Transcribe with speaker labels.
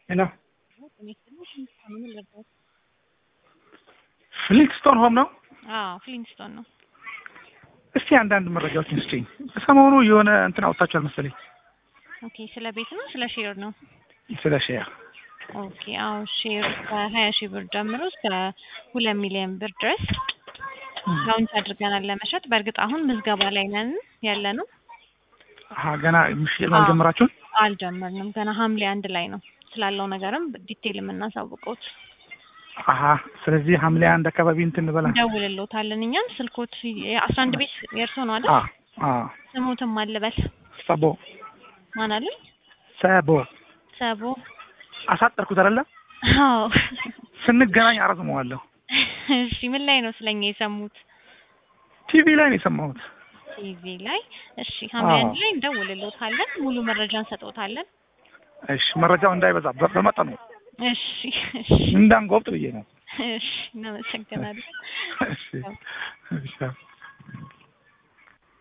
Speaker 1: ሄሎ ፍሊክስቶን ሆም ነው?
Speaker 2: አዎ ፍሊንስቶን ነው።
Speaker 1: እስቲ አንዳንድ መረጃዎችን ስጪኝ። ሰሞኑ የሆነ እንትን አውጥታችኋል መሰለኝ
Speaker 2: ኦኬ ስለ ቤት ነው ስለ ሼር ነው?
Speaker 1: ስለ ሼር።
Speaker 2: ኦኬ አዎ ሼር ከሀያ ሺህ ብር ጀምሮ እስከ ሁለት ሚሊዮን ብር ድረስ ላውንች አድርገናል ለመሸጥ። በእርግጥ አሁን ምዝገባ ላይ ነን ያለ ነው።
Speaker 1: አሀ ገና ምሽል አልጀመራችሁም?
Speaker 2: አልጀመርንም ገና ሐምሌ አንድ ላይ ነው ስላለው ነገርም ዲቴል የምናሳውቀውት
Speaker 1: አሀ ስለዚህ ሐምሌ አንድ አካባቢ እንትን እንበላ።
Speaker 2: እንደውልሎታለን እኛም ስልኮት የአስራ አንድ ቤት የእርሶ ነው አይደል?
Speaker 1: አ አ
Speaker 2: ስሙትም አልበል
Speaker 1: ሰቦ
Speaker 2: ማን አሉኝ?
Speaker 1: ሰቦ
Speaker 2: ሰቦ
Speaker 1: አሳጠርኩት አይደለ?
Speaker 2: አዎ
Speaker 1: ስንገናኝ አረዝመዋለሁ።
Speaker 2: እሺ ምን ላይ ነው ስለኛ የሰሙት?
Speaker 1: ቲቪ ላይ ነው የሰማሁት።
Speaker 2: ቲቪ ላይ እሺ ሐምሌ
Speaker 1: አዎ።
Speaker 2: አንድ ላይ እንደውልሎታለን ሙሉ መረጃ እንሰጥዎታለን።
Speaker 1: እሺ መረጃው እንዳይበዛ በ- በመጠኑ
Speaker 2: እሺ እሺ
Speaker 1: እንዳንጎብጥ ብዬ ነው።
Speaker 2: እሺ እናመሰግናለን።
Speaker 1: እሺ እሺ